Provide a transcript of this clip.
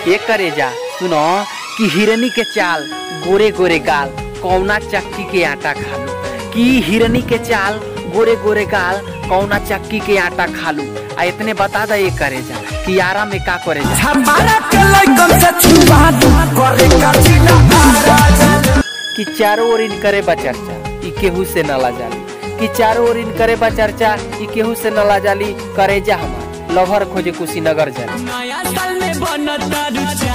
ये करे जा सुनो कि हिरनी के चाल गोरे गोरे गाल कौना चक्की के आटा खालू कि हिरनी के चाल गोरे गोरे गाल कौना चक्की के आटा खालू आ इतने बता दे ये करे जा कि आरा में का करे जा हमारा के लइकन से छुपा दू करे का चिला राजा कि चारों ओर इन करे बा चर्चा ई केहू से नला जाली कि चारों ओर इन करे बा चर्चा ई केहू से नला जाली करे जा हमार लभर खोजे कुशीनगर जाली नया साल में बनता रुचि